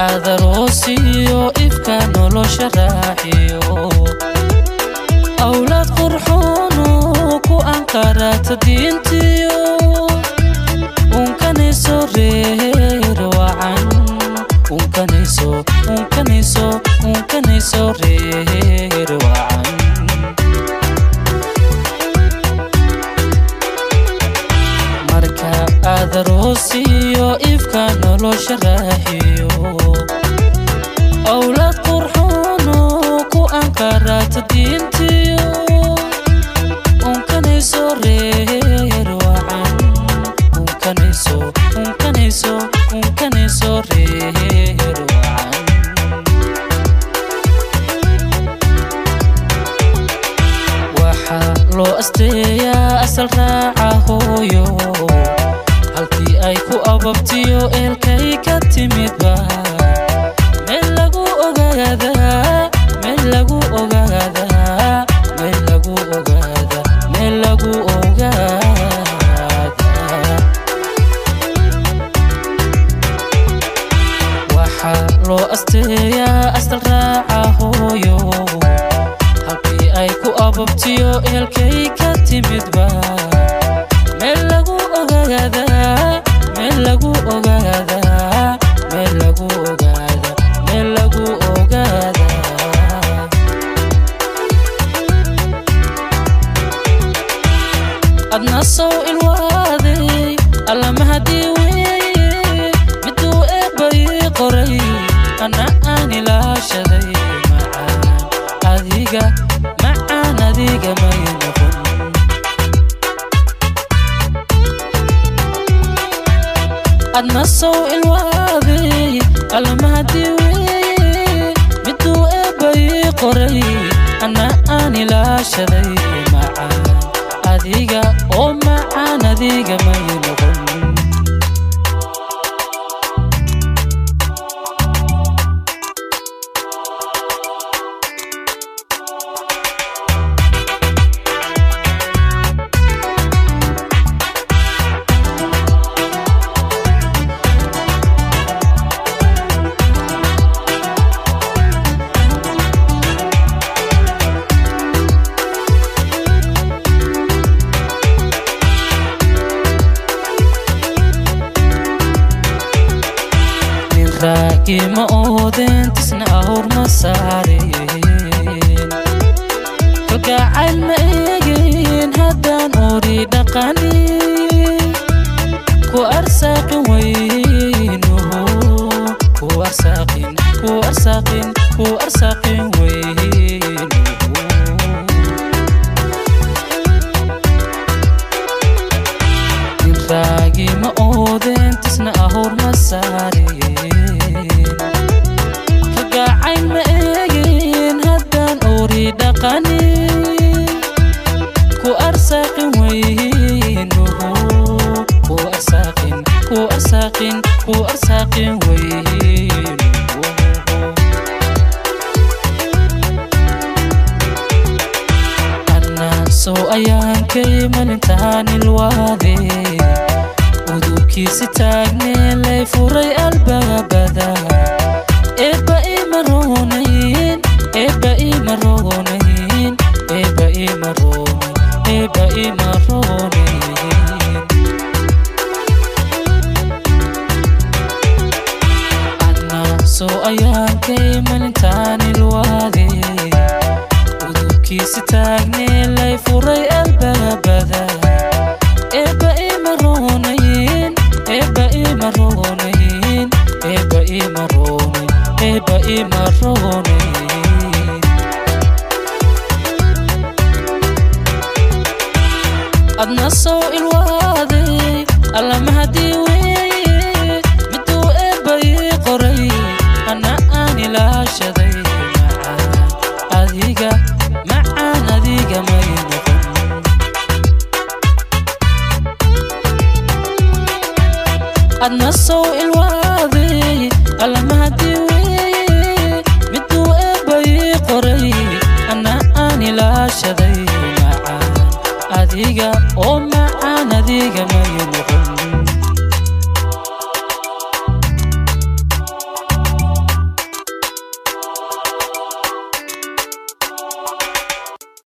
aadaroosiyo ifka nolosha raaxiyo awlaad qurxoonu ku anqarata diintiyo unkanayso reer wacan unkanayso unkanayso unkanayso reer wacan marka aadaroosiyo ifka nolosha raaxiyo awlaad qurxoonu ku anqarata diintiyo unkanayso reer wacan unkanayso unkanayso unkanayso reer wacan waxaa loo asteeyaa asal raaca hooyo halkii ay ku ababtiyo eelkay ka timidba meel lagu ogaadaa meel lagu ogaadaa meel lagu ogaadaa meel lagu ogaadaa waxaa loo asteeyaa asal raaca hooyo halkii ay ku ababtiyo eelkay ka timidba meel lagu ogaadaa meel lagu ogaadaa meel lagu ogaadaa meel lagu ogaadaa adna sow ilwaaday allamahadii weeye miduu eebbai qoray ana aan ilaashaday macaan adiga macaan adiga may noqon adna sow ilwaaday allamahadii weeye miduu eebbai qoray ana aan ilaashaday macaan adiga oo macaan adiga may noqon nin raagi ma oodeen tisna awr ma saareen kalgacayl ma eegeen haddaan ori dhaqani ku arsaaqin weynuhu ku arsaaqin ku arsaaqin ku arsaaqin weynuhu nin raagi ma oodeen tisna ahur ma saareen kagacayn ma eegeen haddaan ori dhaqani ku arsaaqin weynuhu ku arsaaqin ku arsaaqin ku arsaaqin weynuhu annaasow ayaankay malintaan ilwaade udubkiisi taagnee lay furay albaabada eebba ima roonayn eebba ima roonayn eebba ima roonayn eebba ima roonayn annaasow ayaankay malintaan ilwaade udubkiisi taagnee lay furay albaabada eebba ima roonayn eebba ima roonayn eebba ima roonayn eebba ima roonayn adna sow ilwaaday allamahadii weeye miduu eebbai qoray ana aan ilaashaday macaan adiga macaan adiga may noqon adna sow ilwaa